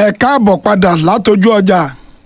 ẹ káàbọ̀ padà látọjú ọjà.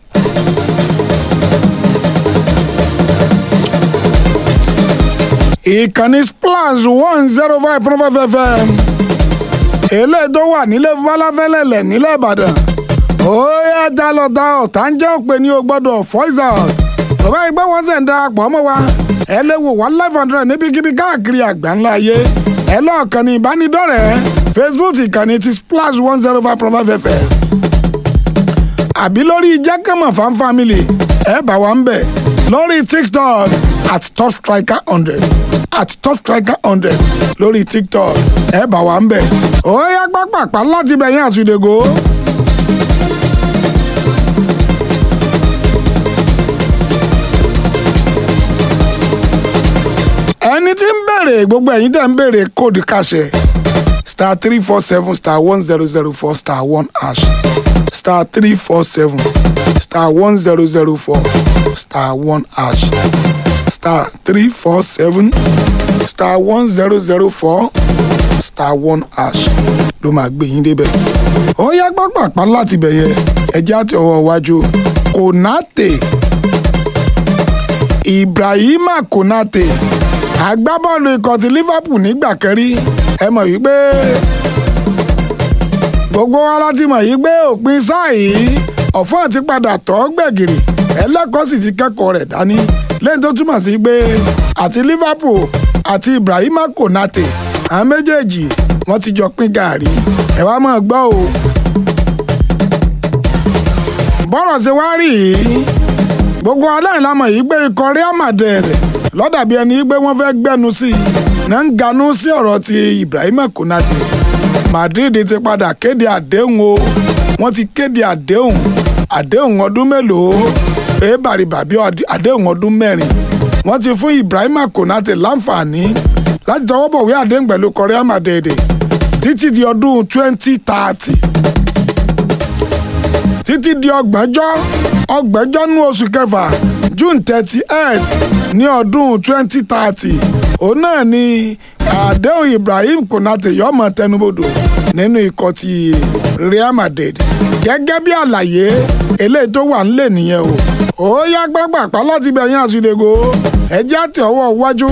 ìkànnì splash one zero five point five fm eléyìí tó wà nílé falafẹ́lẹ́lẹ̀ nílẹ̀ ìbàdàn ó yá já lọ ta ọ̀tá ń jẹ́ òpè ní o gbọ́dọ̀ voice out bàbá ìgbẹ́ wọn sì ń darapọ̀ mọ́ wa ẹ lè wò wá live hundred níbikíbi káàkiri àgbáńlá ayé ẹ lọ́ọ̀kan ní ìbánidọ́rẹ̀ẹ́ facebook ìkànnì ti splash one zero five point five fm àbí lórí jákèmọ̀ fan family ẹ bá wa ń bẹ̀ lórí tiktok at top striker hundred at top striker hundred lórí tiktok ẹ bá wa ń bẹ̀ ó yá pápápá láti bẹ̀yìn àsùdègò. ẹni tí ń bèrè gbogbo ẹ̀yin tẹ̀ ń bèrè kóòdù kàṣẹ star three four seven star one zero zero four star one hash star three four seven star one zero zero four star one hash star three four seven star one zero zero four star one hash ló máa gbé yín débẹ̀. ó yá pápápá láti bẹ̀ yẹn ẹjẹ́ àti ọwọ́ iwájú konate ibrahima konate agbábọ́ọ̀lù ikọ̀ ti liverpool nígbà kẹrí ẹ mọ̀ wípé gbogbo wa láti mọ̀ yìí pé òpin sáà yìí ọ̀fọ́n ti padà tọ́ gbẹ̀gìrì ẹlẹ́kọ̀ọ́ sì ti kẹ́kọ̀ọ́ rẹ̀ dání lẹ́yìn tó túmọ̀ sí pé àti liverpool àti ibrahima konate àwọn méjèèjì wọ́n ti jọ pín gàárì ẹ wá máa gbọ́ o. bọ́rọ̀ ṣe wá rí yìí gbogbo aláìlámọ̀ yìí gbé ikọ̀ real madrid lọ́dàbí ẹni pé wọ́n fẹ́ gbẹ́nu sí i náà ń ganú sí ọ̀rọ̀ ti ibrahima konate madrid ti padà kéde àdéhùn o wọ́n ti kéde àdéhùn àdéhùn ọdún mélòó pé bàrìbàbí àdéhùn ọdún mẹ́rin wọ́n ti fún ibrahima konate láǹfààní láti tọwọ́ bọ̀wé àdéhùn pẹ̀lú korea madrid títí di ọdún twenty thirty títí di ọgbọ̀njọ́ ọgbọ̀njọ́ nú oṣù kẹfà june thirty eight ní ọdún twenty thirty òun náà ni àdéhùn ibrahim konate yọmọ tẹnubodò nínú ikọ̀ ti real madrid gẹ́gẹ́ bí àlàyé eléyìí tó wà nílẹ̀ nìyẹn o ó yá gbàgbàpá láti bẹ̀yìn àsìlẹ̀gò ẹjẹ́ àti ọwọ́ iwájú.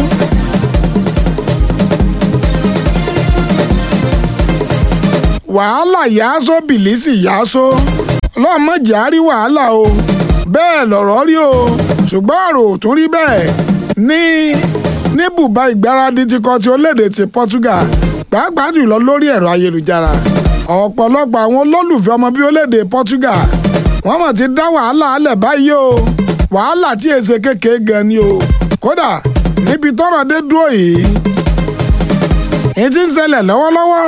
wàhálà yàásó bìlísì yàásó ọlọ́mọdé á rí wàhálà o bẹ́ẹ̀ lọ̀rọ̀ rí o ṣùgbọ́n ọ̀rọ̀ ò tún rí bẹ́ẹ̀ ní ní bùbá ìgbáradì ti kọ́ ti orílẹ̀-èdè ti Portugal pàápàá jùlọ lórí ẹ̀rọ ayélujára ọ̀pọ̀lọpọ̀ àwọn olólùfẹ́ ọmọ bíi orílẹ̀-èdè Portugal wọ́n mọ̀ ti dá wàhálà alẹ̀ báyìí o wàhálà tí èsè kékeré gan ni o kódà níbi tọ́rọ̀ dé dúró yìí èyí tí ń ṣẹlẹ̀ lọ́wọ́lọ́wọ́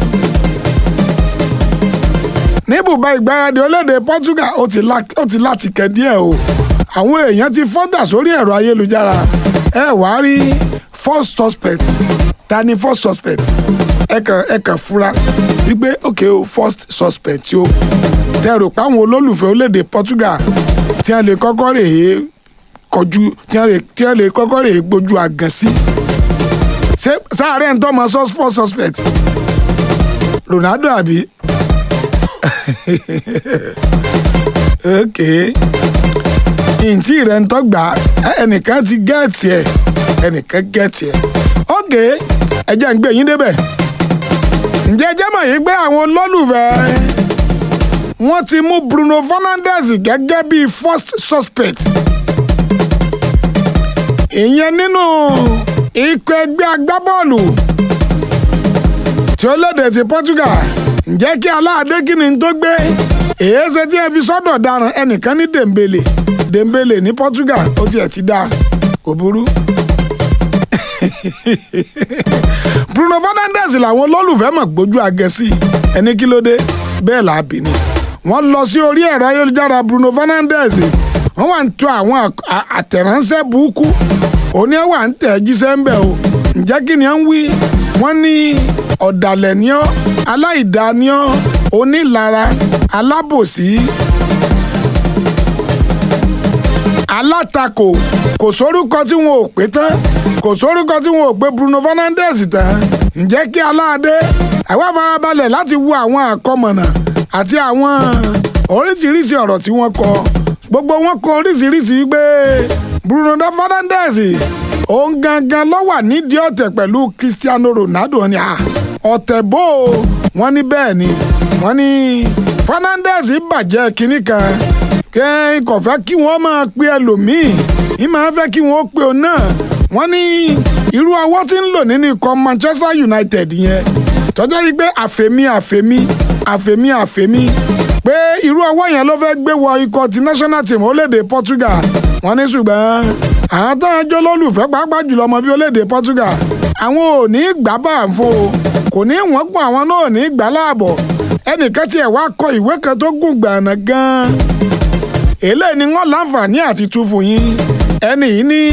ní bùbá ìgbáradì orílẹ̀-èdè Portugal ó ti láti kẹ́ díẹ̀ o àwọn èèyàn ti fọ́dà sórí ẹ̀rọ ayélujára ẹ wàá rí first suspect ta ni first suspect ẹ kàn ẹ kàn fura wípé ok o first suspect o tẹ rò pé àwọn olólùfẹ́ orílẹ̀-èdè Portugal tí wọ́n lè kọ́kọ́ rè é kọjú tí wọ́n lè kọ́kọ́ rè é gbójú àgàn sí sáàárẹ̀ ń tọ́ mọ first suspect Ronaldo àbí ok ntí rẹ̀ ń tọ́gbà ẹnìkan ti gẹ́ẹ̀tì ẹ̀ ẹnìkan gẹ́ẹ̀tì ẹ̀ ok ẹ jẹ́ ń gbé yín débẹ̀ ǹjẹ́ ẹ jẹ́ mọ̀ yìí pé àwọn olólùfẹ́ wọ́n ti mú Bruno Fernandes gẹ́gẹ́ bíi first suspect ìyẹn nínú ikọ̀ ẹgbẹ́ agbábọ́ọ̀lù tí ó lédè ti Portugal ǹjẹ́ kí aláàdé kí ni tó gbé èyí ṣe tí ẹ fi sọ́dọ̀ daràn ẹnìkan ní Dembele Dembele ní Portugal ó tiẹ̀ ti dáa kò burú. Bruno Fernandes làwọn olólùfẹ́ mọ̀ gbójú agẹ́sí ẹni kí ló dé bẹ́ẹ̀ là á bì ní. wọ́n lọ sí orí ẹ̀rọ ayélujára Bruno Fernandes wọ́n wà ń tò àwọn àtẹ̀ránṣẹ́ burúkú òní ẹ̀ wà ń tẹ̀ jíṣẹ́ ń bẹ̀ o ǹjẹ́ kí ni ẹ̀ ń wí wọ́n ní ọ̀dàlẹ̀ ni ọ́ aláìdá ni ọ́ onílara alábòsí alátakò kò sórúkọ tí wọn ò pé tán kò sórúkọ tí wọn ò pé Bruno Fernandes tán ǹjẹ́ kí aláàdé àwa farabalẹ̀ láti wo àwọn àkọmọ̀nà àti àwọn oríṣiríṣi ọ̀rọ̀ tí wọ́n kọ gbogbo wọn kọ oríṣiríṣi wípé Bruno Fernandes òun gangan ló wà nídìí ọ̀tẹ̀ pẹ̀lú Cristiano Ronaldo ni ọ̀tẹ̀ bó o wọ́n ní bẹ́ẹ̀ ni wọ́n ní Fernandes bàjẹ́ kinní kan kẹ́ kò fẹ́ kí wọ́n máa pe ẹlòmíì ní máa fẹ́ kí wọ́n pe òun náà wọ́n ní irú ọwọ́ tí ń lò nínú ikọ̀ Manchester United yẹn tọ́jọ́ yìí pé àfẹ́mí àfẹ́mí àfẹ́mí àfẹ́mí pé irú ọwọ́ yẹn ló fẹ́ gbé wọ ikọ̀ ti national team orílẹ̀-èdè Portugal wọ́n ní ṣùgbọ́n àwọn tó ń jó lólùfẹ́ pàápàá jùlọ ọmọ bíi orílẹ̀-èdè Portugal àwọn ò ní gbà bá ń fo kò ní wọ́n pọ̀ àwọn náà ò ní gbà láàbọ̀ ẹnìkan tiẹ̀ wá kọ ìwé kan tó gùn gbàànà gan-an eléyìí ni wọ́n láǹfààní àti tú fún yín ẹni yìí ní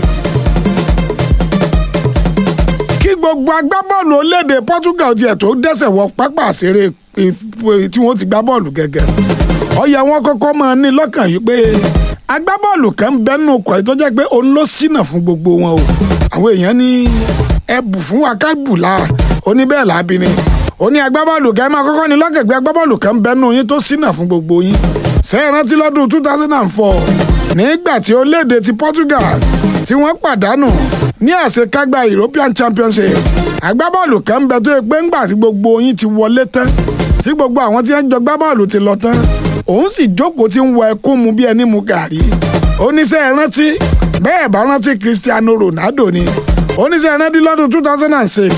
kí gbogbo agbábọ́ọ̀lù orílẹ̀-èdè Portugal tiẹ̀ tó dẹ́sẹ̀ wọ pápá àṣeré tí wọ́n ti gbá bọ́ọ̀lù gẹ́gẹ́ ọ̀yà wọn kọ́kọ́ máa ní lọ́kàn yìí pé agbábọ́ọ̀lù kan ń bẹ́nu ọkọ̀ yìí tó jẹ́ pé òun ló ṣínà fún gbogbo wọn o àwọn èèyàn ní ẹbù fún wa ká bù lára ó ní bẹ́ẹ̀ láabi ni ó ní agbábọ́ọ̀lù kan máa kọ́kọ́ ní lọ́kàn pé agbábọ́ọ̀lù kan ń bẹ́nu yín tó ṣínà fún gbogbo yín ṣé ẹ rántí lọ́dún two thousand and four nígbà tí orílẹ̀-èdè ti Portugal tí wọ́n pàdánù ní àṣekágbá European Championship agbábọ́ọ̀lù kan ń bẹ tó yẹ pé ńgbà tí gbogbo yín ti wọlé tán tí gbogbo àwọn tí wọ́n jọ gbá bọ́ọ̀lù ti lọ tán òun sì jókòó tí ń wọ ẹkún mu bí ẹni mu gàrí oníṣẹ́ ẹ rántí bẹ́ẹ̀ bá rántí Cristiano Ronaldo ni oníṣẹ́ ẹ rántí lọ́dún two thousand and six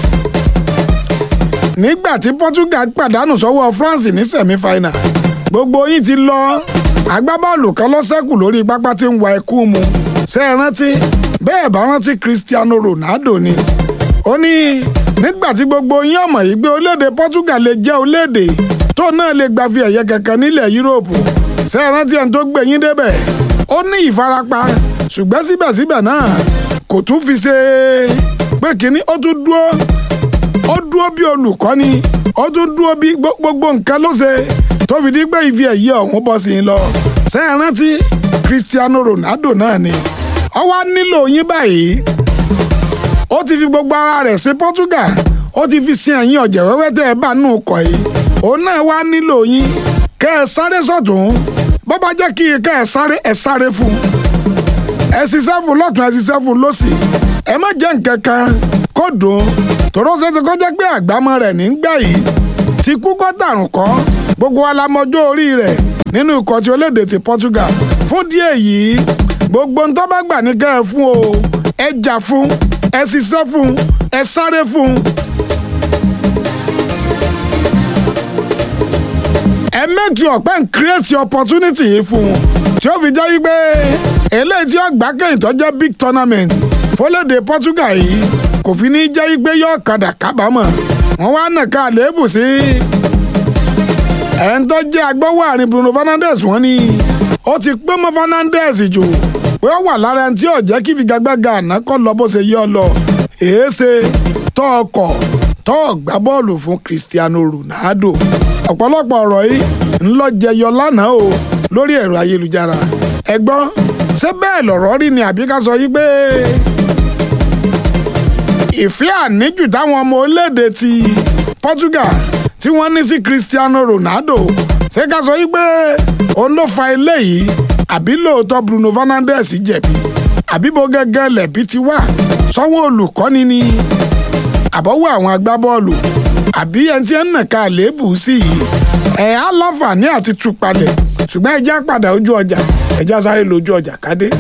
nígbà tí Portugal pàdánù sọ́wọ́ France ní semi-final gbogbo yín ti lọ agbábọ́ọ̀lù kan ló ṣẹ́kù lórí pápá tí ń wa ẹkún mu ṣé ẹ rántí bẹ́ẹ̀ bá rántí Cristiano Ronaldo ni ó ní nígbà tí gbogbo yín ọmọ yìí gbé orílẹ̀-èdè Portugal lè jẹ́ orílẹ̀-èdè tó náà lè gba fi ẹ̀yẹ kankan nílẹ̀ Yúróòpù ṣé ẹ rántí ẹni tó gbé yín débẹ̀ ó ní ìfarapa ṣùgbọ́n síbẹ̀síbẹ̀ náà kò tún fi ṣe pé kínní ó tún dúró ó dúró bí olùkọ́ni ó tún dúró bí gbogbo nǹkan ló ṣe tó fi di pé ife ẹ̀yẹ ọ̀hún bọ́ sí i lọ ṣé ẹ rántí Cristiano Ronaldo náà ni ó wá nílò yín báyìí ó ti fi gbogbo ara rẹ̀ ṣe Portugal ó ti fi sin ẹ̀yìn ọ̀jẹ̀ wẹ́wẹ́ tẹ́ ẹ bá nù kọ̀ yìí òun náà wá nílò yín kẹ́ ẹ sáré sọ̀tún bó bá jẹ́ kí kẹ́ ẹ sáré ẹ sáré fún ẹ ṣiṣẹ́ fún lọ́tún ẹ ṣiṣẹ́ fún lọ́sì ẹ má jẹ́ nǹkan kan kó dùn tòró ṣètò kó jẹ́ pé àgbámọ́ rẹ̀ ní gbà yìí ti kú kó tàrùn kọ́ gbogbo alamọjọ́ orí rẹ̀ nínú ikọ̀ tí olédè ti Portugal fún díẹ̀ yìí gbogbo ń tó bá gbà ní kẹ́ ẹ fún o ẹ jà fún ẹ ṣiṣẹ́ fún ẹ sáré fún. ẹ make sure pé n create opportunity yìí fún un tí ó fi jẹ́ wípé eléyìí tí ó gbá kẹ́yìn tó jẹ́ big tournament fọlẹ́dẹ̀ Portugal yìí kò fi ní jẹ́ wípé yóò kadà kábàámọ̀ wọ́n wá nàka àléébù sí ẹ̀ ń tó jẹ́ agbọ́wọ́ àárín Bruno Fernandes wọ́n ní ó ti pé mọ́ Fernandes jù pé ó wà lára ẹni tí ò jẹ́ kí figagbága àná kọ́ lọ bó ṣe yọ lọ èéṣe tó ọkọ̀ tó gbá bọ́ọ̀lù fún Cristiano Ronaldo ọ̀pọ̀lọpọ̀ ọ̀rọ̀ yìí ń lọ jẹyọ lánàá o lórí ẹ̀rọ ayélujára ẹ gbọ́ ṣé bẹ́ẹ̀ lọ̀rọ̀ rí ni àbí ká sọ yí pé ìfẹ́ àníjù táwọn ọmọ orílẹ̀-èdè ti Portugal tí wọ́n ní sí Cristiano Ronaldo ṣé ká sọ yí pé òun ló fa eléyìí àbí lóòótọ́ Bruno Fernandes jẹ̀bi àbí bó gẹ́gẹ́ lẹ̀bi ti wà sọ́wọ́ olùkọ́ni ni àbọ̀wọ́ àwọn agbábọ́ọ̀lù àbí ẹni tí ń nàka àléébù sí yìí ẹ̀ á láǹfààní àti tú palẹ̀ ṣùgbọ́n ẹ já padà ojú ọjà ẹ já sáré lójú ọjà kádé.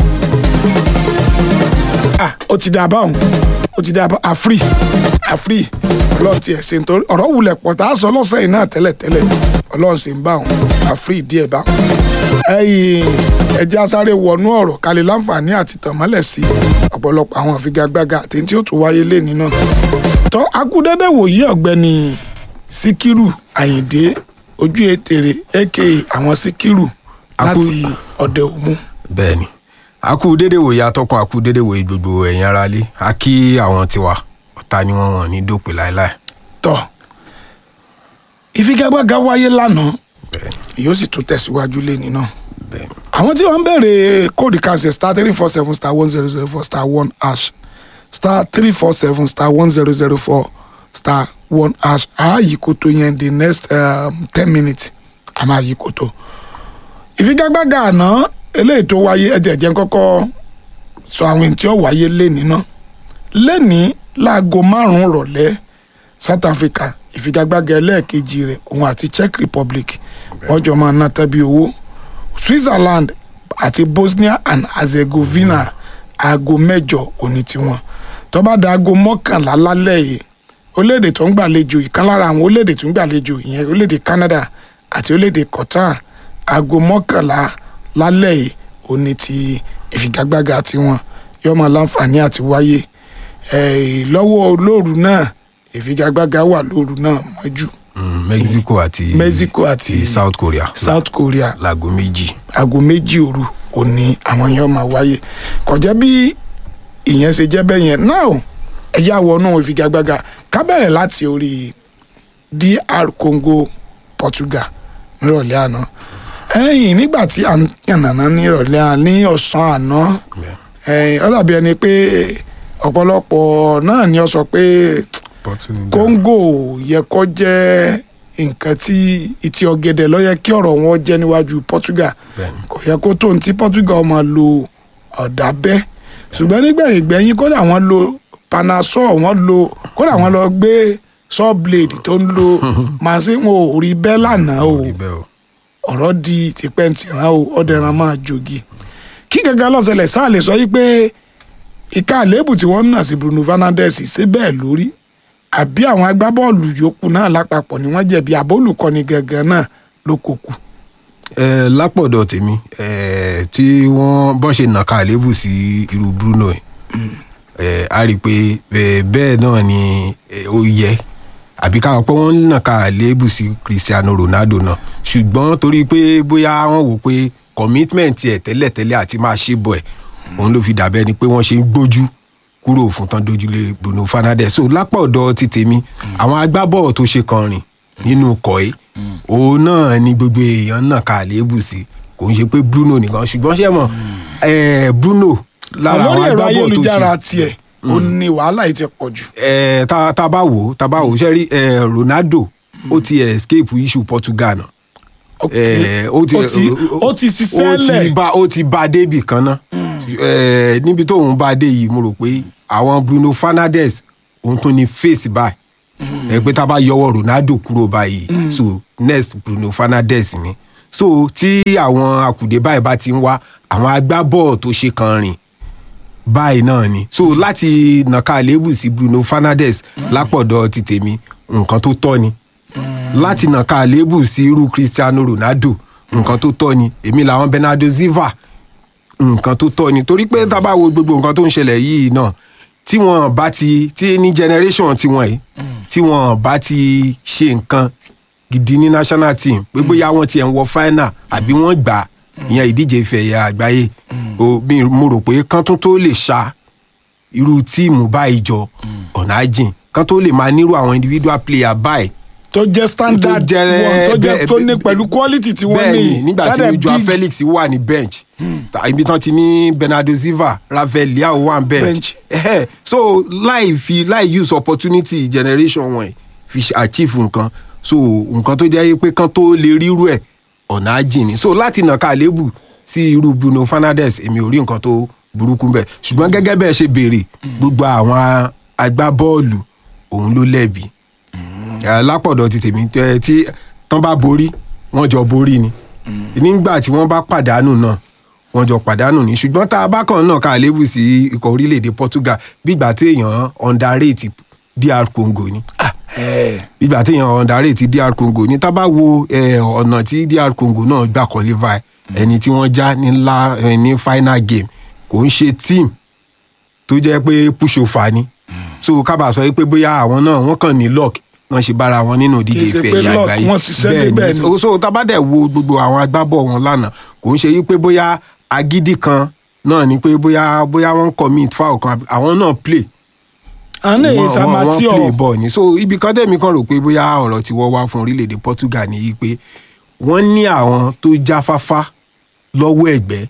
ah ó ti dà báwọn ó ti dà bá àfírí àfírí ọlọ́run ti ẹ̀ ṣe nítorí ọ̀rọ̀ wulẹ̀ pọ̀ tá a sọ lọ́sẹ̀ yìí náà tẹ́lẹ̀tẹ́lẹ̀ ọlọ́run sì ń bá wọn àfírí díẹ̀ bá wọn. ẹ̀yin ẹ já sáré wọnú ọ̀rọ̀ kalẹ̀ láǹfààní àti tànmọ́lẹ̀ sí ọ̀pọ̀lọpọ̀ àwọn àfigagbága àti tí ó tún wáyé lẹ́ni náà. tọ́ akúdẹ́dẹ́ wòye ọ̀gbẹ́ni síkírù àyìndé ojú ètèrè aka àwọn síkírù láti ọ̀dẹ òmu. bẹ́ẹ̀ni a kú dédé wòye atọ́kùn a kú dédé wòye gbogbo ẹ̀yin ará lé a kí àwọn tiwa ọ̀tá ni wọ́n wọ̀n ní dópin láéláé. tọ́ ìfigagbága wáyé lánàá bẹ́ẹ̀ni yóò sì tún tẹ̀síwájú lẹ́ni náà. bẹ́ẹ̀ni àwọn tí wọ́n ń béèrè kóòdù kàṣẹ star three four seven star one zero zero four star one hash star three four seven star one zero zero four star one hash ààyè kò tó yẹn the next um, ten minutes a máa yí kòtò ìfigagbága àná eléyìí tó wáyé ẹ̀jẹ̀ jẹ́ kọ́kọ́ sọ àwọn èyí tí ó wáyé lénìí náà lénìí láago márùn-ún rọ̀lẹ́ South Africa ìfigagbága ẹlẹ́ẹ̀kejì rẹ̀ òun àti Czech Republic wọ́n jọ máa ná tẹ́bí owó Switzerland àti Bosnia and Herzegovina aago mẹ́jọ òní tiwọn tó bá da aago mọ́kànlá lálẹ́ yìí orílẹ̀-èdè tó ń gbàlejò ìkan lára àwọn orílẹ̀-èdè tó ń gbàlejò ìyẹn orílẹ̀-èdè Canada àti orílẹ̀-èdè Qatar aago mọ́kànlá lálẹ́ yìí òní ti ìfigagbága tiwọn yóò máa láǹfààní àti wáyé Eh, lọ́wọ́ olóòrù náà ìfigagbága wà lóòrù náà mọ́jú Mm, Mexico àti Mexico àti South Korea South Korea láago méjì. aago méjì òru òní àwọn yẹn máa wáyé kọjá bí ìyẹn ṣe jẹ́ bẹ́ẹ̀ yẹn náà ẹjẹ́ àwọnú ìfigagbága ká bẹ̀rẹ̀ láti orí DR Congo Portugal nírọ̀lẹ́ àná ẹ̀yìn nígbà tí à ń yànnàná nírọ̀lẹ́ àná ní ọ̀sán àná ẹ̀yìn ó dàbí ẹni pé ọ̀pọ̀lọpọ̀ náà ni ó sọ pé Portugal. Congo yẹ kó jẹ́ nǹkan tí ìtì ọ̀gẹ̀dẹ̀ ló yẹ kí ọ̀rọ̀ wọn jẹ́ níwájú Portugal Bẹ́ẹ̀ni. kò yẹ kó tó ní tí Portugal máa lo ọ̀dà bẹ́ ṣùgbọ́n nígbẹ̀yìn gbẹ̀yìn kódà wọ́n lo panasol wọ́n lo kódà wọ́n lọ gbé saw blade tó ń lo màsín wọn ò rí bẹ́ẹ̀ lánàá o Rí bẹ́ẹ̀ o. ọ̀rọ̀ di tipẹ́ntìrán o ọ̀dẹ̀ràn máa jogi kí gẹ́gẹ́ lọ́sẹ̀lẹ̀ sáà lè sọ yí pé ìka àléébù tí wọ́n ń nà sí Bruno Fernandes ṣe bẹ́ẹ̀ lórí àbí àwọn agbábọ́ọ̀lù yòókù náà lápapọ̀ ni wọ́n jẹ̀bi àbólùkọ́ni gangan náà ló kó kù. ẹ lápọ̀dọ̀ tèmi ẹ tí wọ́n bọ́n ṣe nàka àlébù sí irú Bruno ẹ̀ ẹ a rí i pé ẹ, bẹ́ẹ̀ náà ni ẹ, ó yẹ àbí káwọn pé wọ́n nàka àlébù sí Cristiano Ronaldo náà ṣùgbọ́n torí pé bóyá wọ́n wò pé commitment ẹ̀ tẹ́lẹ̀tẹ́lẹ̀ àti máa ṣe bọ̀ ẹ̀ òun ló fi dàbẹ́ ni pé wọ́n ṣe ń gbójú kúrò fún tán dojúlé Bruno Fernandes so lápọ̀dọ̀ ti tèmi àwọn agbábọ́ọ̀ tó ṣe kan rìn nínú kọ̀ ẹ́ òun náà ni gbogbo èèyàn náà ka àléébù sí kò ń ṣe pé Bruno nìkan ṣùgbọ́n ṣé mọ̀ eh, Bruno lára lórí àwọn ẹ̀rọ agbábọ́ọ̀ tó ayélujára ṣe tiẹ̀ ó ní wàhálà yìí ti pọ̀ jù. eh, tá tá bá wò ó tá bá wò ó ṣe rí eh, Ronaldo ó ti escape issue Portugal náà Ok. Eh, ó ti ó ti ó ti ṣiṣẹ́ ó ti lẹ̀ bá ó ti bá débì kan náà Eh, níbi tóun bá dé yìí mo rò pé àwọn Bruno Fernandes òun tó ní face báyìí ẹ pé tá a bá yọwọ́ Ronaldo kúrò báyìí so next Bruno Fernandes ni so tí àwọn àkùdé báyìí bá ti ń wá àwọn agbábọ́ọ̀ tó ṣe kan rìn báyìí náà ni so láti nàka àléébù sí Bruno Fernandes lápọ̀dọ̀ ti tèmi nǹkan tó tọ́ ni láti nàka àléébù sí irú Cristiano Ronaldo nǹkan tó tọ́ ni èmi làwọn Bernardo Silva nǹkan tó tọ́ ni torí pé tá a bá wo gbogbo nǹkan tó ń ṣẹlẹ̀ yìí náà tí wọ́n bá ti tí ní generation tiwọn yìí tí wọ́n bá ti ṣe nǹkan gidi ní national team pé bóyá wọ́n tiẹ̀ ń wọ final àbí wọ́n gbà ìyẹn ìdíje ife ẹ̀yẹ àgbáyé o mi- mo rò pé kán tún tó lè ṣá irú tíìmù báyìí jọ ọ̀nà àjìn kán tó lè máa nírú àwọn individual player báyìí tó jẹ́ standard tó jẹ́- wọn tó jẹ́ bẹ́ẹ̀- tó ní pẹ̀lú quality tí wọ́n ní bẹ́ẹ̀ni nígbà tí Tádẹ̀ Joao big Felix wà ní bench ta- ibi tán ti ní Bernardo Silva Rafael Leao wà ní bench Bench. Ẹhẹ́, so láì fi láì use opportunity generation wọn yìí fi ṣe achieve nǹkan so nǹkan tó jẹ́ pé kán tó lè rírú ẹ̀ ọ̀nà àjìn ni so láti nà ká lébù sí irú Bruno Fernandes èmi ò rí nǹkan tó burúkú bẹ́ẹ̀ ṣùgbọ́n gẹ́gẹ́ bẹ́ẹ̀ ṣe béèrè gbogbo àwọn agbábọ́ọ̀lù òun ló lẹ́bi Eh, lápọ̀dọ̀ ti tèmi tẹ́ tí tán bá borí wọ́n jọ borí ni nígbà tí wọ́n bá pàdánù náà wọ́n jọ pàdánù ni ṣùgbọ́n tá a bá kàn náà ká lébù sí ikọ̀ orílẹ̀-èdè Portugal bígbà tí èèyàn underrate DR Congo ni ẹ̀ bígbà tí èèyàn underrate DR Congo ni tá a bá wo eh, ọ̀nà tí DR Congo náà gbà qualify ẹni tí wọ́n já ní ńlá eh, ní final game kò ń ṣe team tó jẹ́ pé pushover ni so kábà sọ pé bóyá àwọn náà wọ́n kàn ní luck wọ́n ṣe bára wọn nínú Kì í ìdíje ṣe ìfẹ́ pé ẹ̀yà luck, àgbáyé wọ́n ṣiṣẹ́ níbẹ̀ ni. so so tabadẹ wo gbogbo àwọn agbábọ̀ wọn lánàá kò ń ṣe yí pé bóyá agídí kan náà ni pé bóyá bóyá wọ́n commit foul kan àbí- àwọn náà play àná èyí wọ́n- wọ́n- wọ́n samatio play ball ni so ibi kan tẹ̀mí kan rò pé bóyá ọ̀rọ̀ tí wọ́n wá fún orílẹ̀-èdè Portugal ni yí pé wọ́n ní àwọn tó jáfáfá lọ́wọ́ ẹ̀gbẹ́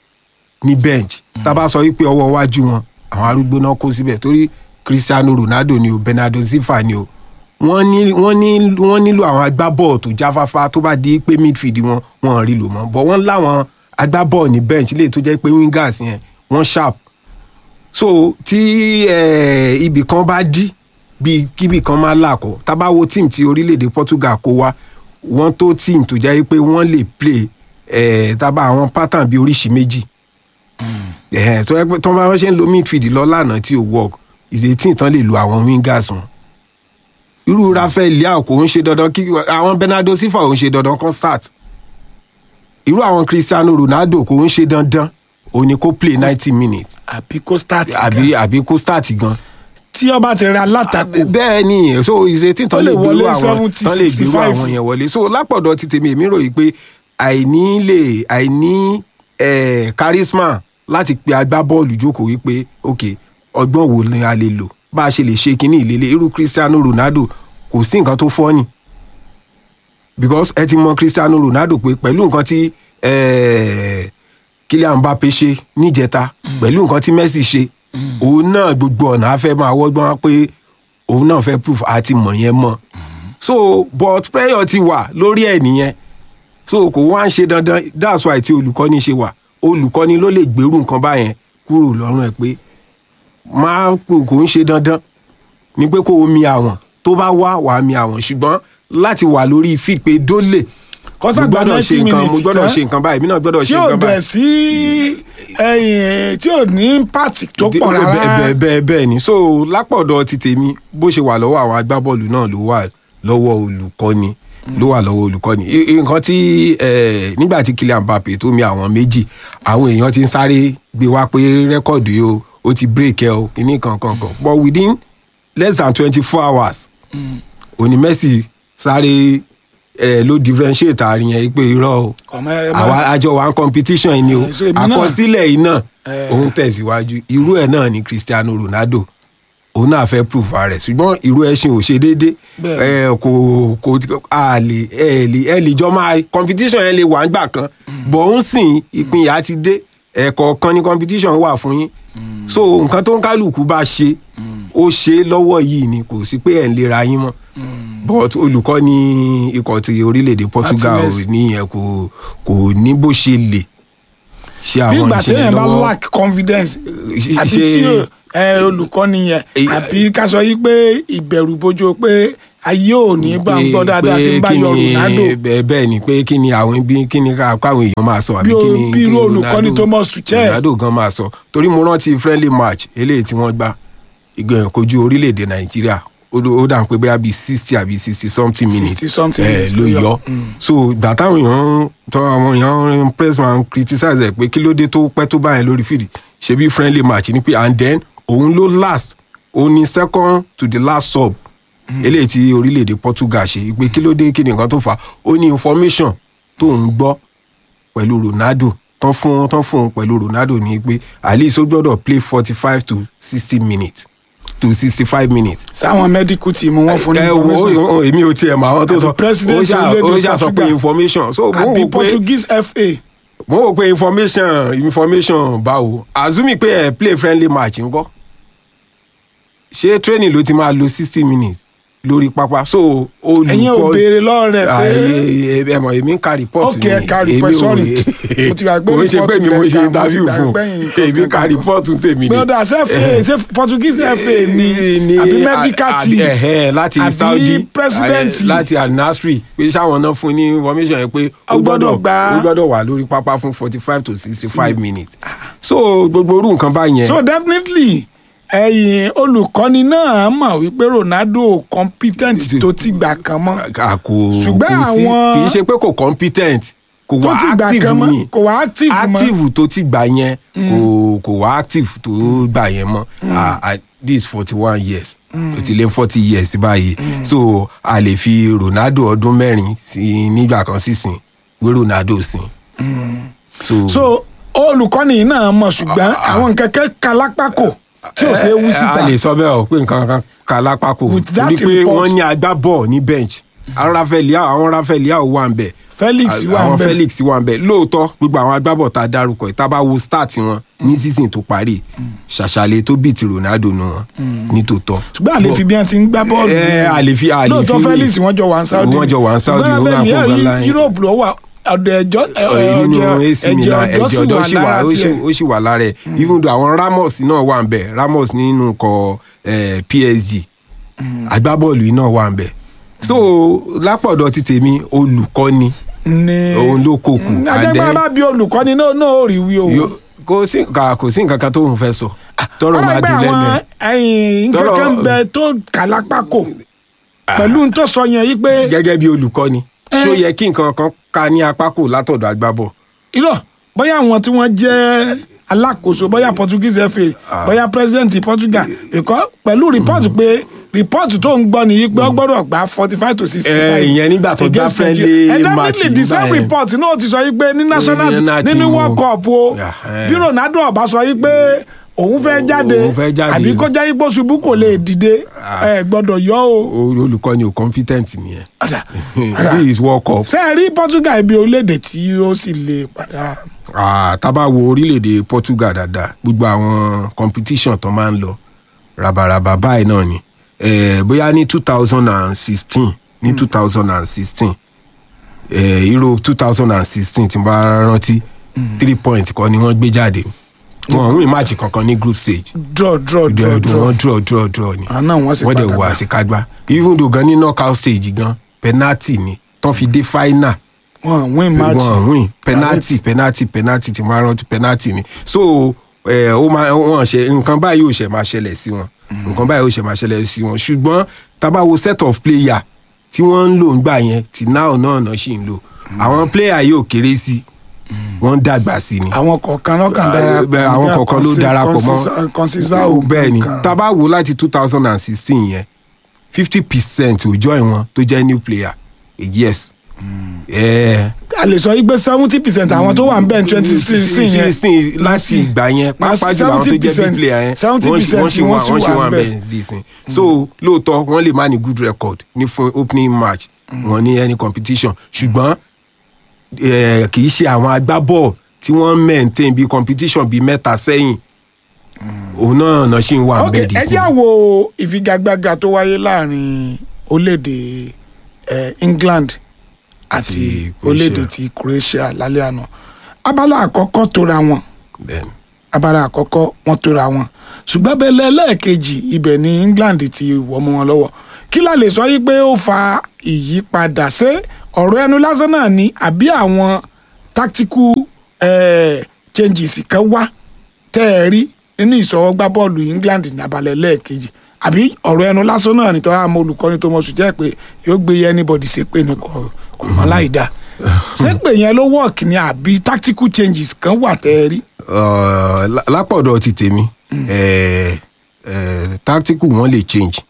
ní bench tá a bá sọ wípé ọwọ́ iwájú wọn àwọn arúgbó náà kó síbẹ̀ torí Cristiano Ronaldo ni o Bernardo Silva ni o wọ́n ní wọ́n ní wọ́n nílò àwọn agbábọ́ọ̀ tó jáfáfá tó bá di pé midfield wọn wọn rí lò mọ́ but wọ́n láwọn agbábọ́ọ̀ ní bench lè tó jẹ́ pé wingers yẹn wọ́n sharp so tí eh, ibì kan bá dí bí kíbì kan máa làkọ tá bá wo team ti orílẹ̀-èdè Portugal kó wá wọ́n tó team tó jẹ́ pé wọ́n lè play eh, tá bá àwọn pattern bíi oríṣi méjì eh, tó yẹ pé tó bá wọ́n ṣe ń lo midfield lọ lánàá tí ò work ìṣètì tán lè lo àwọn wingers wọn irú Rafael Leao kò ń ṣe dandan kí àwọn Bernardo Silva ò ń ṣe dandan kan start irú àwọn Cristiano Ronaldo kò ń ṣe dandan òun ni kó play ninety minutes àbí kó start àbí àbí kó start gan tí ọba ti rẹ alátakò bẹ́ẹ̀ ni so ìṣètì tán Ó lè lè gbèrú wọlé àwọn 70, tán lè gbèrú 65. àwọn yẹn wọlé so lápọ̀dọ̀ ti tèmi èmi ròyìn pé àìní lè àìní eh, charisma láti pe agbábọ́ọ̀lù jókòó wípé ok ọgbọ́n wo ni a lè lò bá a ṣe lè ṣe kínní ìlélẹ̀ irú Cristiano Ronaldo kò sí nǹkan tó fọ́ ni because ẹ ti mọ Cristiano Ronaldo pé pẹ̀lú nǹkan tí eh, Kylian Mbappe ṣe níjẹta pẹ̀lú nǹkan tí Messi ṣe òun náà gbogbo ọ̀nà á fẹ́ máa wọ́gbọ́n pé òun náà fẹ́ proof àti mọ̀ yẹn mọ̀ so but prayer ti wà lórí ẹ̀ nìyẹn so kò wá ń ṣe dandan that's why tí olùkọ́ni ṣe wà olùkọ́ni ló lè gbèrú nǹkan báyẹn kúrò lọ́rùn ẹ̀ pé máa kò kò ń ṣe dandan ni pé kó o mi àwọn tó bá wá wàá mi àwọn ṣùgbọ́n láti wà lórí feed pé dólè kọ́sà mo gba gbọ́dọ̀ ṣe ninety nǹkan mo minutes gbọ́dọ̀ tán ṣe nǹkan báyìí èmi náà gbọ́dọ̀ tí ṣe ò nǹkan dẹ̀ báyìí. sí ẹyìn tí ò ní pàtì tó pọ̀ Bẹ́ẹ̀- rárá bẹ́ẹ̀ bẹ́ẹ̀ bẹ́ẹ̀ ni so lápọ̀dọ̀ ti tèmi bó ṣe wà lọ́wọ́ àwọn agbábọ́ọ̀lù náà ló wà lọ́wọ́ olùkọ́ni ló wà lọ́wọ́ olùkọ́ni I- i- nǹkan tí eh, nígbà tí Kylian Mbappe tó mi àwọn méjì àwọn èèyàn ti ń sáré gbé wá pé rẹ́kọ̀dù yìí o ó ti break ẹ o kíní kankan kan but within less than twenty four hours òní Messi sáré eh, ló differentiate àárín yẹn pé irọ́ o ọmọ ẹ àwa máa àjọ wa ń competition yìí ni o Eh, so èmi náà- àkọsílẹ̀ yìí náà Eh. òun tẹ̀síwájú irú ẹ̀ náà ni Cristiano Ronaldo òun náà fẹ́ proof rẹ̀ ṣùgbọ́n irú ẹṣin ò ṣe déédé Bẹ́ẹ̀. ẹ kò kò a lè ẹ lè ẹ lè jọ máa competition yẹn lè wà nígbà kan bọ̀ ń sìn ìpínyà ti dé ẹ̀kọ̀ọ̀kan ni competition wà fún yín so nǹkan tó ń kálukú bá ṣe ó ṣe é lọ́wọ́ yìí ni kò sí pé ẹ̀ ń lera yín mọ́ but olùkọ́ ní ikọ̀ ti orílẹ̀-èdè Portugal Martinez. nìyẹn kò kò ní bó ṣe lè ṣe bí àwọn ìgbà ìṣẹ̀lẹ̀ téèyàn bá lọ́wọ́ lack confidence ṣe- àbí ṣe- tí ò- ẹ, olùkọ́ni yẹn Eh, àbí ká sọ yí pé ìbẹ̀rù bojo pé ayé ò ní bá ń gbọ́ dáadáa tí ń bá kí yọ ni- Ronaldo bẹ́ẹ̀ bẹ́ẹ̀ ni pé kí ni àwọn bí kí ni ká- káwọn èèyàn máa sọ àbí Bí o- kí ni bí kí irú ni olùkọ́ni Ronaldo- Thomas Tuchel. Ronaldo gan máa sọ torí mo rántí friendly match eléyìí tí wọ́n gbá ìgbẹ̀yìn kojú orílẹ̀-èdè Nàìjíríà ó ló- ó dà ń pé bóyá bíi sixty àbí sixty something minutes 60 something eh, minutes ló ló yọ. yọ so ìgbà táwọn èèyàn tọ́ àwọn èèyàn pressman criticize ẹ̀ pé kí ló dé tó pẹ́ tó báyẹn lórí field ṣebí friendly match ni pé and then òun ló last òun ni second to the last sub eléyìí tí orílẹ̀-èdè Portugal ṣe pé kí ló dé kí ni nǹkan tó fà á ó ní information tó ń gbọ́ pẹ̀lú Ronaldo tán fún tán fún un pẹ̀lú Ronaldo ní pé at least ó gbọ́dọ̀ play forty five to sixty minutes to sixty five minutes sáwọn medical team wọn fún ní ẹ wo information o- èmi ò tiẹ̀ mọ àwọn tó Àti sọ president ó ṣà- orílẹ̀-èdè ó ṣà sọ pé Portugal. information so mo àbí wò pé Portuguese FA mo wò pé information information báwo azumi pé ẹ play friendly match ńkọ́ ṣé training ló ti máa lo sixty minutes lórí pápá so olùkọ́ ẹ̀yin ò béèrè lọ́wọ́ rẹ̀ pé Àyè- ẹ mọ̀ èmi ń ka report Ok, ẹ ka report, sorry. Mo ti gbàgbé kò ń ṣe pé report mi mo lẹ ṣe ka, mo ti interview fún gbàgbé yín nǹkan èmi ka kan. report tèmi ni gbọ́dọ̀ ṣe FA ṣe Portuguese FA ni àbí medical àbí- team ẹ̀hẹ́, láti àbí Saudi president eh, láti Al-Nassr pé sáwọn náà fún ní information yẹn pé Ó gbọ́dọ̀ gbà á. ó gbọ́dọ̀ wà lórí pápá fún forty five to sixty five minutes so gbogbo orú nǹkan báyẹn so definitely ẹ̀yin olùkọ́ni náà mọ̀ wípé Ronaldo competent tó ti gbà kan mọ́ a kò Ṣùgbọ́n kò sí àwọn- kì í ṣe pé kò competent kò tó wá ti gbà active kan mọ́ ni kò wá active mọ́ active tó ti gbà yẹn kò kò wá active tó gbà yẹn mọ́ Ah, ah, this forty one years ó ti lé forty years báyìí so a lè fi Ronaldo ọdún mẹ́rin sí nígbà kan sísìn wé Ronaldo sìn so, so olùkọ́ni yìí náà mọ̀ ṣùgbọ́n àwọn nǹkan kan kalápákò tí ò ṣe é wú a síta lè sọ bẹ́ẹ̀ o pé nǹkan kan ka lápá kò With that torí pé report- wọ́n ní agbábọ̀ ní bench àwọn Rafael Leao àwọn Rafael Leao wà ń bẹ̀ Felix wà àwọn ń bẹ̀. Felix wà ń bẹ̀ lóòótọ́ gbogbo àwọn agbábọ̀ tá a dárúkọ yìí tá a bá wo start wọn ní season tó parí ṣàṣàlẹ̀ tó bíi ti Ronaldo nu wọn ní tòótọ́. ṣùgbọ́n àlè fi bí wọ́n ti ń gbá bọ́ọ̀lù ẹ yẹn. àlè fi àlè fi lóòótọ́ Felix wọ́n jọ wà ní Saudi Wọ́n jọ wà ní Saudi, ṣùgbọ́n ó wà bẹ́ẹ̀ fún ni Ghana. Europe ló wà ọ̀dọ̀ ẹjọ́ Ẹ, nínú ẹ̀jẹ̀ AC Milan ẹ̀jẹ̀ ẹ̀jẹ̀ ọ̀dọ́ ọ̀dọ́ sì sì wà wà lára ó sì- tiẹ̀. ó sì wà lára ẹ̀ even though àwọn Ramos náà wà ń bẹ̀ Ramos nínú kọ eh, PSG agbábọ́ọ̀lù yìí náà wà ń bẹ̀ so lápọ̀dọ̀ ti tèmi olùkọ́ni ní òun ló kó kù ajẹ́gbẹ́ and bá bí olùkọ́ni náà náà ò rí wí o. then yo- kò sí nǹkan kò sí nǹkan kan tó ń fẹ́ sọ tọrọ máa ọlọ́gbẹ́ dùn lẹ́nu àwọn ẹ̀. ẹ̀yìn Tọ́rọ̀- kankan ń bẹ tó kàlápákò pẹ̀lú n tó sọ yẹn yí pé gẹ́gẹ́ bí olùkọ́ni Eh. ṣó yẹ kí nǹkan kan ká ní apá kò látọ̀dọ̀ agbábọ̀ irọ́ bóyá àwọn tí wọ́n jẹ́ alákòóso bóyá Portuguese FA bóyá president Portugal because pẹ̀lú report pé report tó ń gbọ́ nìyí pé ó gbọ́dọ̀ gba forty five to sixty five. Eh, ìyẹn nígbà tó gbá friendly match definitely the nígbà same yẹn. report náà ti sọ yí pé ní national Ní national nínú team world o. cup o Yeah, eh. bí Ronaldo ọba sọ yí pé òun fẹ́ jáde òun fẹ́ jáde. àbí kó jẹ́ ipò ṣubú kò lè dìde ẹ gbọ́dọ̀ yọ o. O- olùkọ́ni ò competent nìyẹn Ọ̀dà, ọ̀dà. this is world cup ṣé ẹ rí Portugal ibi orílẹ̀-èdè tí ó sì lè padà. Ah, tá bá wo orílẹ̀-èdè Portugal dáadáa gbogbo àwọn competition tó máa ń lọ rabaraba báyìí náà ni eh, bóyá ní two thousand and sixteen ní two thousand and sixteen Euro two thousand and sixteen tí n bá rántí three points kan ni wọ́n gbé jáde wọn ò win match kankan ní group stage draw draw draw draw wọ́n draw draw draw ni àná wọ́n sì wọ́n dẹ̀ padà wọ gbà. àṣekágbá even though gan ní knockout stage gan penalty ni tán fi dé final wọn win match wọn win penalty penalty penalty tí wọn rántí penalty ni so ẹ ó máa wọn ṣe nǹkan báyìí ò ṣe máa ṣẹlẹ̀ sí wọn nǹkan báyìí ò ṣe máa ṣẹlẹ̀ sí wọn ṣùgbọ́n tá bá wo set of player tí wọ́n ń lò ńgbà yẹn tí náà náà náà ṣì ń lò àwọn player yóò kéré sí wọ́n ń dàgbà sí ni àwọn kọ̀ọ̀kan lọ́kàn Ah, darapọ̀ bẹ́ẹ̀, àwọn bí kọ̀ọ̀kan ló Consi- darapọ̀ mọ́ Consi- Conceição Ó, bẹ́ẹ̀ ni kan. tá bá wo láti two thousand and sixteen yẹn fifty percent ò join wọn tó jẹ́ new player yes. Eh, a lè sọ wípé seventy percent àwọn tó wà ń bẹ̀ twenty sixteen yẹn sixteen láti ìgbà yẹn pàápàá jùlọ àwọn tó jẹ́ big player yẹn 70% wọ́n sì- wọ́n sì wà wọ́n sì wà ń bẹ̀. bẹ́ẹ̀ dísìn so lóòótọ́ wọ́n lè má ní good record ní fún opening match wọ́n ní any competition ṣùgbọ́n eh, kì í ṣe àwọn agbábọ̀ tí wọ́n maintain bí competition bíi mẹ́ta sẹ́yìn òun náà náà ṣì ń wà ok bẹ́ẹ̀ ẹ dísìn. jẹ́ àwo ìfigagbága tó wáyé láàrin orílẹ̀-èdè eh, England àti Àti Croatia. orílẹ̀-èdè ti Croatia lálẹ́ àná abala àkọ́kọ́ tóra wọn Bẹ́ẹ̀ ni. abala àkọ́kọ́ wọ́n tóra wọn ṣùgbọ́n bẹ́lẹ̀ lẹ́ẹ̀kejì ibẹ̀ ni England ti wọ́ mọ́ wọn lọ́wọ́ kí la lè sọ yí pé ó fa ìyípadà ṣé ọ̀rọ̀ ẹnu lásán náà ni àbí àwọn tactical eh, changes kan wá tẹ́ ẹ rí nínú ìṣọwọ́gbá bọ́ọ̀lù England ní abalẹ̀ lẹ́ẹ̀kejì àbí ọ̀rọ̀ ẹnu lásán náà nítorí àwọn olùkọ́ni tó mọ̀ sùn jẹ́ pé yóò gbé anybody ṣépè ní kò kò mọ́ láì dá ṣépè yẹn ló work ni àbí tactical changes kan wà tẹ́ ẹ rí. Uh, lá- lápọ̀dọ̀ ti tèmi eh, eh, tactical wọn lè change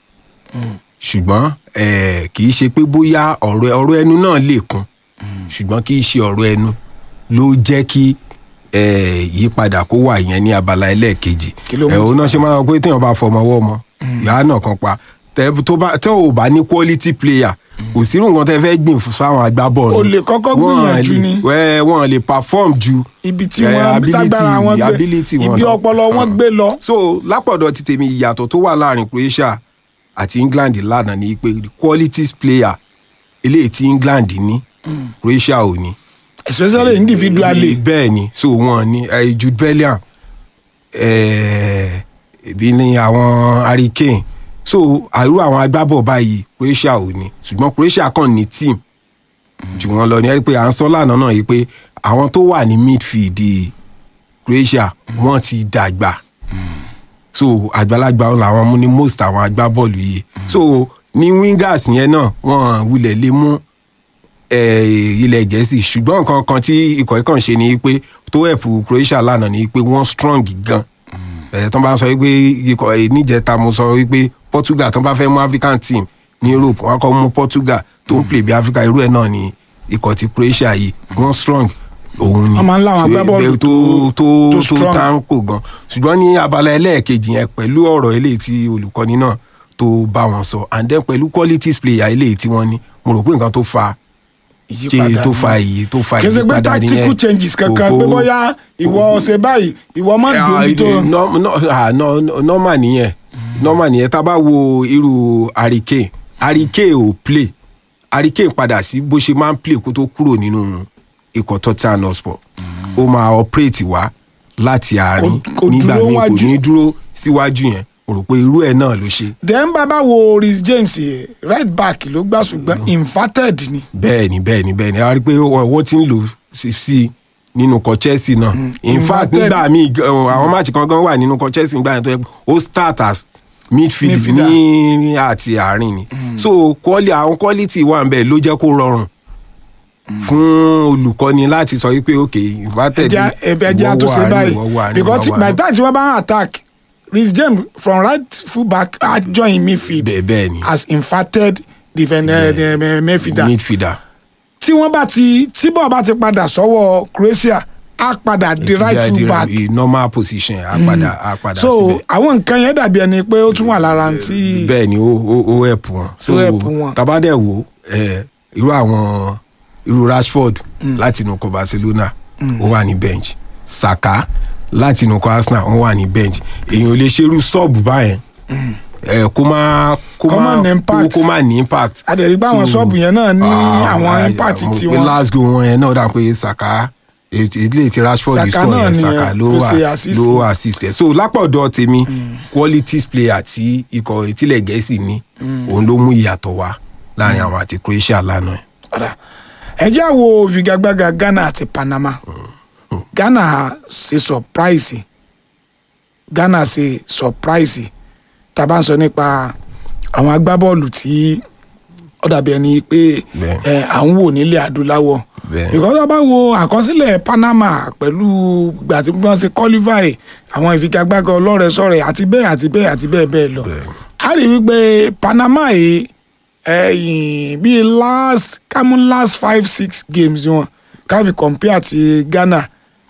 ṣùgbọ́n eh, kì í ṣe pé bóyá ọ̀rọ̀ ọ̀rọ̀ ẹnu náà lè kún ṣùgbọ́n kì í ṣe ọ̀rọ̀ ẹnu ló jẹ́ kí eh, ìyípadà kó wà yẹn ní abala ẹlẹ́ẹ̀kejì Kí ló mú? Eh, òun náà ṣe máa ń sọ pé téèyàn bá fọmọ ọwọ́ ọmọ yàrá náà kan pa tẹ tó bá tẹ ò bá ní quality player kò sí nǹkan tẹ fẹ́ gbìn fún sáwọn agbábọ́ọ̀lù O lè kọ́kọ́ Wọ́n gbìyànjú lè- ni. wẹ́ wọ́n lè perform ju ibi tí eh, wọn ability- tágbára wọn gbé ability wọn ibi lọ. ọpọlọ wọn Ah. gbé lọ. so lápọ̀dọ̀ ti tèmi ìyàtọ̀ tó wà láàrin Croatia àti England lánàá ni pé the qualities player eléyìí tí England ní Croatia ò ní. especially individually. bẹ́ẹ̀ ni so wọ́n ní eh, Jude Bellingham eh, ebi ní àwọn Harry Kane so àrú àwọn agbábọ̀ báyìí Croatia ò ní ṣùgbọ́n Croatia kàn ní team jù wọ́n lọ ní ẹ rí pé à ń sọ lánàá náà yìí pé àwọn tó wà ní midfield Croatia wọ́n ti dàgbà so àgbàlagbà ọ̀hún làwọn mú ní most àwọn agbábọ́ọ̀lù yìí so ní wingers yẹn náà wọ́n wulẹ̀ lè mú eh, ilẹ̀ gẹ̀ẹ́sì ṣùgbọ́n nǹkan kan tí ikọ̀ yìí kàn ṣe ni pé tó ẹ̀pù Croatia lánàá ni pé wọ́n strong gan ẹ̀ tó bá ń sọ wípé ikọ̀ ẹ̀ níjẹta mo sọ wípé Portugal tó bá fẹ́ mú African team ní Europe wọ́n á kọ́ mú Portugal tó ń play bí Africa irú ẹ̀ náà ni ikọ̀ ti Croatia yìí wọ́n strong òun ni Wọ́n máa ń láwọn agbábọ́ọ̀lù tó tó tó tó strong. táǹkò gan ṣùgbọ́n ní abala ẹlẹ́ẹ̀kejì yẹn pẹ̀lú ọ̀rọ̀ eléyìí tí olùkọ́ni náà tó bá wọn sọ and then pẹ̀lú qualities player eléyìí tí wọ́n ní mo rò pé nǹkan tó fa Ìyípadà ṣe tó ni. fa èyí tó fa kì í ṣe pé ìyípadà nìyẹn tactical changes kankan Kò- pé kò- bóyá ìwọ ṣe báyìí ìwọ má dòbí tó Ah, no- no- ah, no- no- normal nìyẹn normal nìyẹn tá a bá wo irú Hurricane Hurricane ò play Hurricane padà sí bó ṣe máa ń play kó tó kúrò nínú ikọ̀ Tottenham Hotspur ó máa operate wá láti àárín Kò- kò nígbà dúró míì kò wájú. ní dúró síwájú yẹn mo rò pé irú ẹ̀ náà ló ṣe then bàbá wo Reece James yẹ, right back ló gbà ṣùgbọ́n inverted ni bẹ́ẹ̀ ni bẹ́ẹ̀ ni bẹ́ẹ̀ ni a rí i pé wọ́n wọ́n ti ń lò sí sí nínú kọ Chelsea náà in fact Inverted. nígbà míì gan- ọ, àwọn máàcì kan gan wà nínú kọ Chelsea nígbà yẹn tó yẹ pé ó start as midfield Midfielder. ní àti àárín ni so quali- àwọn quality wà ń bẹ̀ ló jẹ́ kó rọrùn fún olùkọ́ni láti sọ wípé ok inverted ẹja ẹbẹ ẹja ìwọ tó wà ṣe àárín, báyìí ìwọ wà àárín, because ìwọ wà by àárín. the time tí wọ́n bá ń attack Reece James from right full back á join midfield bẹ́ẹ̀ bẹ́ẹ̀ ni as inverted defender yeah. midfielder midfielder tí wọ́n bá ti tí bọ́ọ̀ bá ti padà sọ́wọ́ Croatia á padà di right Ìfìdí full àdìrẹ- back i- normal position á padà á padà so síbẹ̀. àwọn nǹkan yẹn dàbí ẹni pé ó tún wà lára tí bẹ́ẹ̀ ni ó ó ó help wọn. so Ó help wọn. tabadẹ wo ẹ irú àwọn irú Rashford láti inú ikọ̀ Barcelona ó wà ní bench Saka láti inú ikọ̀ Arsenal ó wà ní bench èèyàn ò lè ṣerú sọ́ọ̀bù báyẹn ẹ kó má kó Kó má má ní impact. kó má ní impact. adẹ̀rí pé àwọn So, ṣọ́ọ̀bù yẹn náà ní ah, àwọn ah, impact mo tí pe wọ́n last goal wọn yẹn náà dà pé Saka ètò ilé tí Rashford Saka score náà yẹn ni Saka ẹ, ló ló wà ṣe assist. ló assist ẹ so lápọ̀dọ̀ tèmi qualities player tí ikọ̀ ìtìlẹ̀ gẹ̀ẹ́sì ní òun ló mú ìyàtọ̀ wá láàrin àwọn àti Croatia lánàá ẹ̀. padà ẹ jẹ́ àwo figagbága Ghana àti Panama Ghana ṣe surprise Ghana ṣe surprise tá a bá ń sọ nípa àwọn agbábọ́ọ̀lù tí ó dàbí ẹni pé Bẹ́ẹ̀. ẹ, à ń wò nílẹ̀ adúláwọ̀ Bẹ́ẹ̀. because tá a bá wo àkọsílẹ̀ Panama pẹ̀lú ìgbà tí wọ́n ṣe qualify àwọn ìfigagbága ọlọ́rẹ̀ẹ́sọ̀rẹ̀ àti bẹ́ẹ̀ àti bẹ́ẹ̀ àti bẹ́ẹ̀ bẹ́ẹ̀ lọ a rí wípé Panama yìí ẹyìn bíi last kámú last five six games wọn káfí compare ti Ghana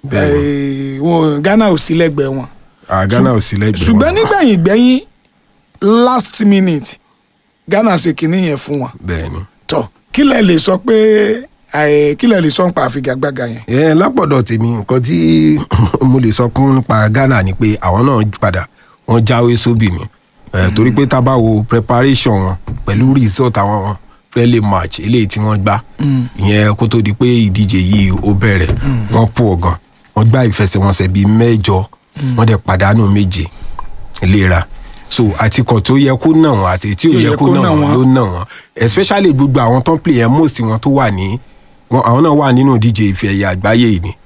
eh, wọn Ghana ò sí lẹ́gbẹ̀ẹ́ wọn Ah, Ghana ò sí lẹ́gbẹ̀ẹ́ ṣùgbọ́n wọn. nígbẹ̀yìn gbẹ̀yìn last minute Ghana ṣe kínní yẹn fún wọn bẹ́ẹ̀ ni. tọ kí lẹ lè sọ pé eh, kí lẹ lè sọ nípa àfigagbága yẹn. ẹ lápọ̀dọ̀ tèmi nǹkan tí mo lè sọ fún nípa Ghana ni pé àwọn náà padà wọ́n jáwé sóbì ni ẹ torí pé tá a bá wo preparation wọn pẹ̀lú result àwọn friendly match eléyìí tí wọ́n gbá ìyẹn kó tó di pé ìdíje yìí ó bẹ̀rẹ̀ wọ́n pọ̀ gan wọ́n gbá ìfẹsẹ̀wọnsẹ̀ bíi mẹ́jọ wọ́n dẹ̀ pàdánù méje léra so àtikọ̀ tó yẹ kó nà wọ́n àti tí ò yẹ kó nà wọ́n ló nà wọ́n especially gbogbo àwọn tó ń play ẹ̀ most wọn tó wà ní wọn àwọn náà wà nínú ìdíje ife ẹ̀yẹ àgbáyé yìí ni